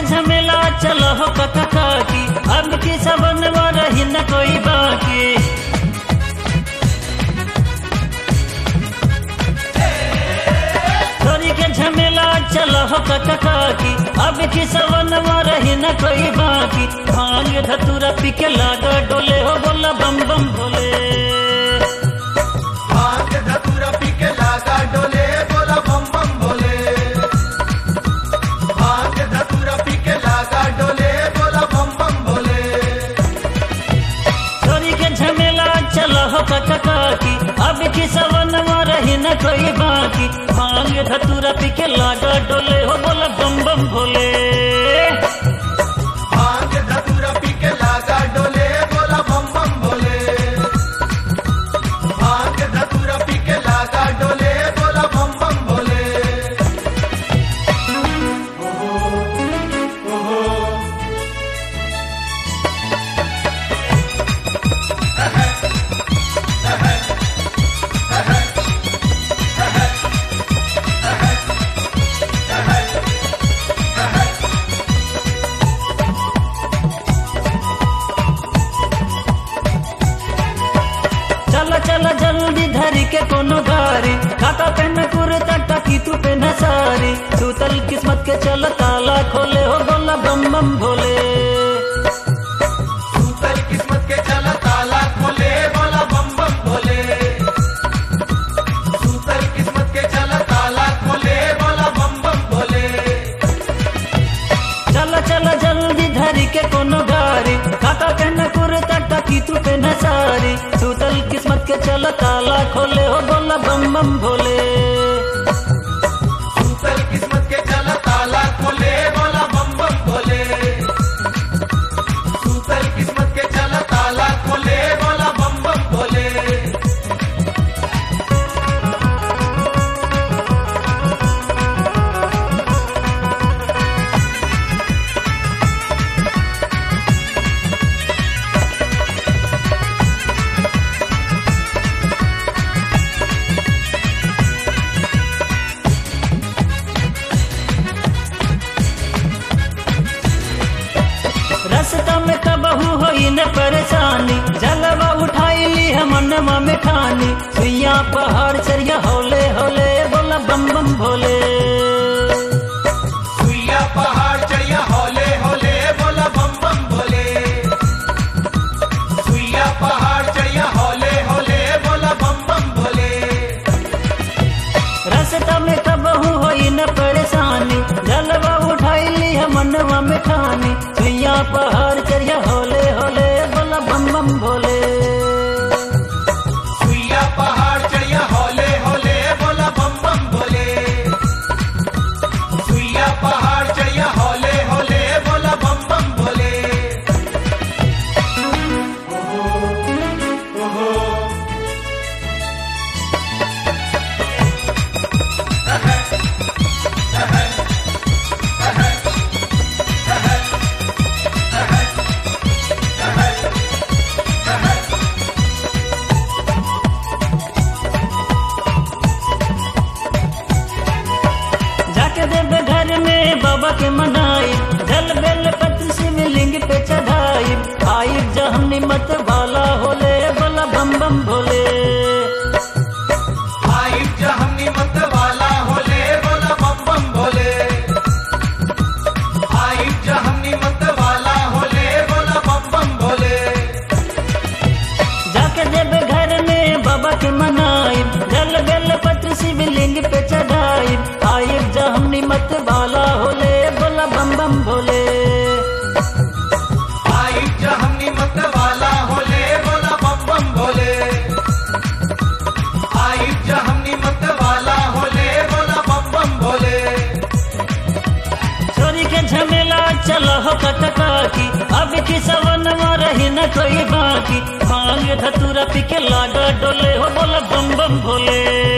झमेला चलो हो कका काकी अब की सबन रही न कोई बाकी छोरी के झमेला चलो हो कका काकी अब की सबन रही न कोई बाकी भांग धतूरा पी के लागा डोले हो बोला बम बम भोले भांग धतूरा पी के लागा डोले बोला बम बम बोले भांग धतूरा पी के लागा डोले बोला बम बम बोले छोरी के झमेला चलो हो कका काकी अब की सवन रही न कोई बाकी भांग धतूरा पी के लागा डोले हो बोला बम बम भोले भांग धतूरा पी के लागा डोले बोला बम बम बोले भांग धतूरा पी के लागा डोले बोला बम बम बोले चल चल जल्दी धरी के कोनो गारी खाता पे न कुर्ता टकी तू पे न सारी सूतल किस्मत के चल ताला खोले हो बोला बम बम भोले सूतल किस्मत के चला ताला खोले बोला बम बम बोले सूतल किस्मत के चला ताला खोले बोला बम बम बोले चल चल जल्दी धरी के कोनो गारी खाता पे न कुर्ता टकी तू पे न सारी सूतल किस्मत के चल ताला खोले हो बोला बम बम भोले सूतल किस्मत के चला ताला खोले बोला बम बम बोले सूतल किस्मत के चला ताला खोले बोला बम बम बोले रास्ता में कबहू होई न परेशानी जलवा उठाई ली हम मनवा में ठानी सुइया पहाड़ चरिया होले होले बोला बम बम भोले सुइया पहाड़ चढ़िया होले होले बोला बम बम बोले सुइया पहाड़ चढ़िया होले होले बोला बम बम बोले रास्ता में कबहू होई न परेशानी जलवा उठाई ली हम मनवा में ठानी सुइया पहाड़ चरिया होले होले बोला बम बम भोले सुइया पहाड़ चढ़िया होले होले बोला बम बम बोले सुइया पहाड़ चढ़िया होले होले बोला बम बम बोले जाके देवे घर में बाबा के मनाई जल बेल पत्र शिवलिंग पे चढ़ाई आई जहनी मत वाला होले बोला बम बम भोले आई जहनी मत वाला होले बोला बम बम बोले आई जहनी मत वाला होले बोला बम बम बोले जाके देवे घर में बाबा के मनाई जल बेल पत्र शिवलिंग पे चढ़ाई आई जहनी मत वाला होले बोला बम बम भोले आई जहनी मत वाला होले बोला बम बम बोले आई जहनी मत वाला होले बोला बम बम बोले छोरी के झमेला चलो हो कटका की अब की सवन रही न कोई बाकी भांग धतूरा पी के लागा डोले हो बोला बम बम भोले